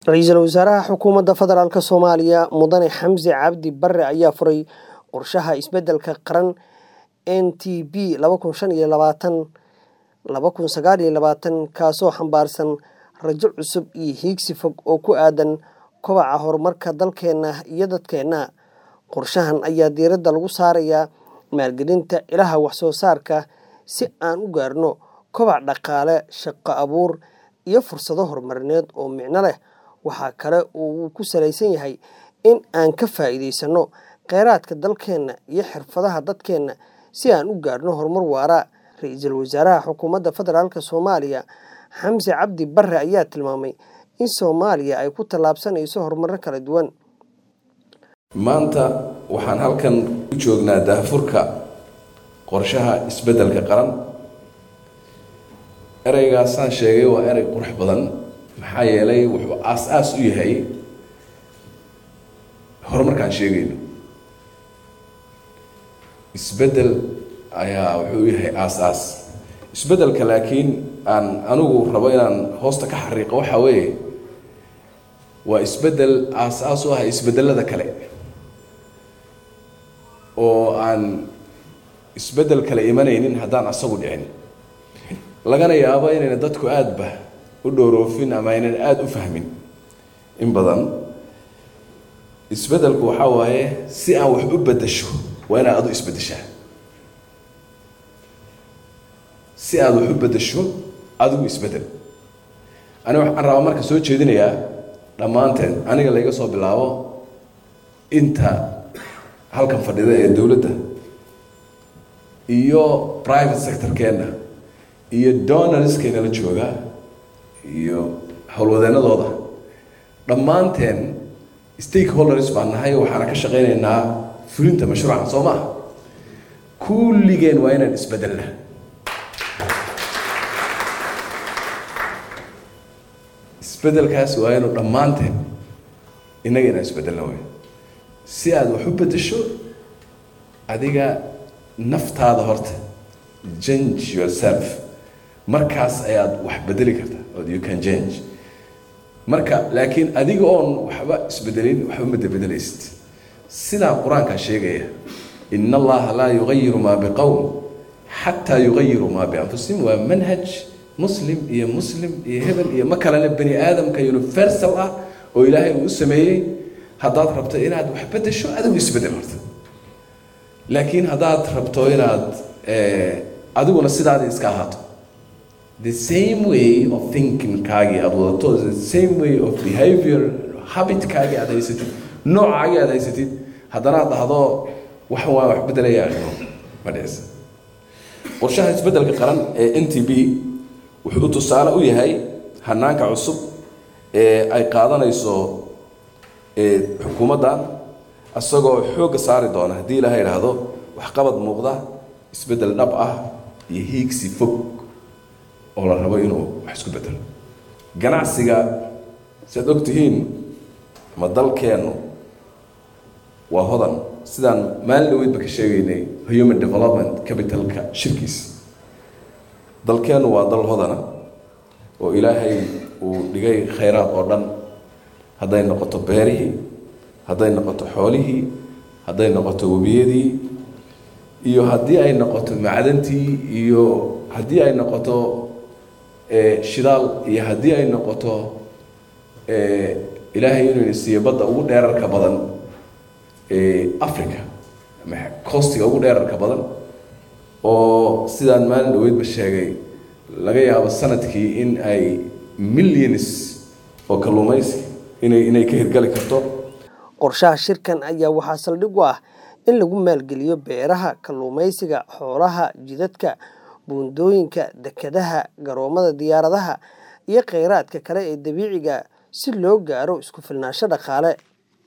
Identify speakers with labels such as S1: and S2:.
S1: ra-iisul wasaaraha xukuumadda federaalk soomaaliya mudane xamse cabdi bare ayaa furay qorshaha isbedelka qaran n t b kaasoo xambaarsan rajo cusub iyo hiigsi fog oo ku aadan kobaca horumarka dalkeena iyo dadkeena qorshahan ayaa diiradda lagu saarayaa maalgelinta ilaha waxsoo saarka si aan u gaarno kobac dhaqaale shaqo abuur iyo fursado horumarineed oo micno leh waxaa kale oo uu ku salaysan yahay in aan ka faa'iidaysano kheyraadka dalkeenna iyo xirfadaha dadkeenna si aan u gaarno horumar waara ra-iisul wasaaraha xukuumadda federaalk soomaaliya xamse cabdi bare ayaa tilmaamay in soomaaliya ay ku tallaabsanayso horumaro kala duwan
S2: maanta waxaan halkan u joognaa daahfurka qorshaha isbeddelka qaran ereygaasaan sheegay waa erey qurux badan maxaa yeelay wuxuu aas-aas u yahay horumarkaan sheegayno isbeddel ayaa wuxuu u yahay aas-aas isbeddelka laakiin aan anigu rabo inaan hoosta ka xariiqo waxaa weeye waa isbeddel aas-aas u ah isbeddelada kale oo aan isbeddel kale imanaynin haddaan asagu dhicin lagana yaabo inayna dadku aadaba u dhowroofin ama aynan aada u fahmin in badan isbeddelku waxaa waaye si aan wax u beddesho waa inaad adu isbeddeshaa si aada wax u beddesho adigu isbeddel aniga waxaan rabaa marka soo jeedinayaa dhammaanteen aniga layga soo bilaabo inta halkan fadhida ee dowladda iyo private sectorkeenna iyo donarskeena la jooga iyo howlwadeennadooda dhammaanteen stakeholders baan nahay waxaana ka shaqaynaynaa fulinta mashruucan soo maaha kulligeen waa inaan isbedelna isbedelkaas waa inuu dhammaanteen innaga inaan isbedelna wey si aada wax u beddesho adiga naftaada horta change yourself markaas ayaad wax bedeli kartaa od you can change marka laakiin adiga oon waxba isbedelin waxba ma bedelaysid sidaa qur-aankaa sheegaya in allaha laa yugayiru maa biqowm xataa yugayiru maa bianfusihim waa manhaj muslim iyo muslim iyo hebel iyo ma kalena bani aadamka universal ah oo ilaahay uu u sameeyey haddaad rabto inaad wax bedesho adigu isbedel horta laakiin haddaad rabto inaad adiguna sidaada iska ahaato the same way of thinkingkaagii aada wadato the same way of behavior habitkaagii aad haysatid noocaagii aad haysatid haddana ad dhahdo waxan waa wax bedelaya no ma dhicisa qorshaha isbeddelka qaran ee n t b wuxuu tusaale u yahay hanaanka cusub ee ay qaadanayso xukuumaddan isagoo xoogga saari doona haddii ilaha idhaahdo waxqabad muuqda isbeddel dhab ah iyo hiigsi fog oo la rabo inuu wax isku bedelo ganacsiga siaad og tihiin ma dalkeennu waa hodan sidaan maalin dhaweydba ka sheegaynay human development capitalka shirkiisa dalkeennu waa dal hodana oo ilaahay uu dhigay khayraad oo dhan hadday noqoto beerihii hadday noqoto xoolihii hadday noqoto webiyadii iyo haddii ay noqoto macdantii iyo haddii ay noqoto shidaal iyo haddii ay noqoto ilaahay inuu siiyo badda ugu dheerarka badan africa ama costiga ugu dheerarka badan oo sidaan maalin dhaweydba sheegay laga yaabo sanadkii in ay millions oo kalluumaysi inay inay ka hirgali karto
S1: qorshaha shirkan ayaa waxaa saldhig u ah in lagu maalgeliyo beeraha kalluumaysiga xoolaha jidadka buundooyinka dekadaha garoomada diyaaradaha iyo kheyraadka kale ee dabiiciga si loo gaaro isku filnaansho dhaqaale